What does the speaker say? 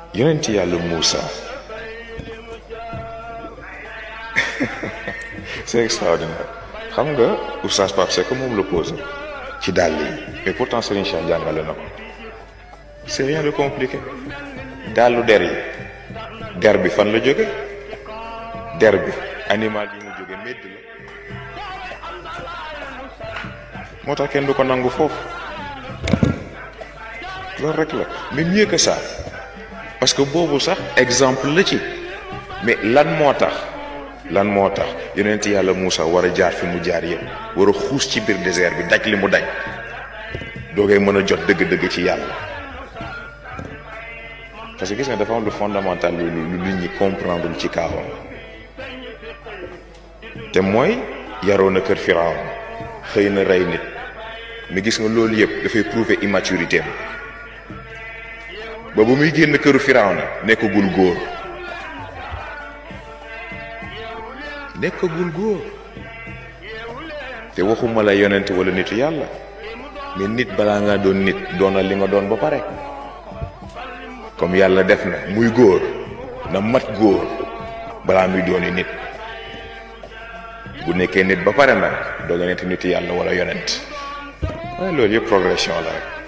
yonent yàlla Moussa c'est extraordinaire xam nga oustaz Pape Seck moom la posé ci dàll yi mais pourtant Serigne Cheikh jàngale na ko c'est rien de compliqué dàllu der yi der bi fan la jóge der bi animal yi mu jóge médd la moo tax kenn du ko nangu foofu loolu rek la mais mieux que ça parce que boobu sax exemple la ci mais lan moo tax lan moo tax yonent yàlla Moussa war a jaar fi mu jaar yëpp war a xuus ci biir désert bi daj li mu daj doogay mën a jot dëgg-dëgg ci yàlla parce que gis nga dafa am lu fondamental lu lu nit ñi comprendre ci kaawam te mooy yaroo na kër Firawn xëy na rey nit mais gis nga loolu yëpp dafay prouver immaturité am ba bu muy génn këru Firawna nekkagul góor nekkagul góor te waxuma la yonent wala nitu yàlla mais nit balaa nga doon nit doonal li nga doon ba pare comme yàlla def na muy góor na mat góor balaa muy dooni nit bu nekkee nit ba pare nag doo nga nekk nitu yàlla wala yonent waaye loolu yëpp progression la rek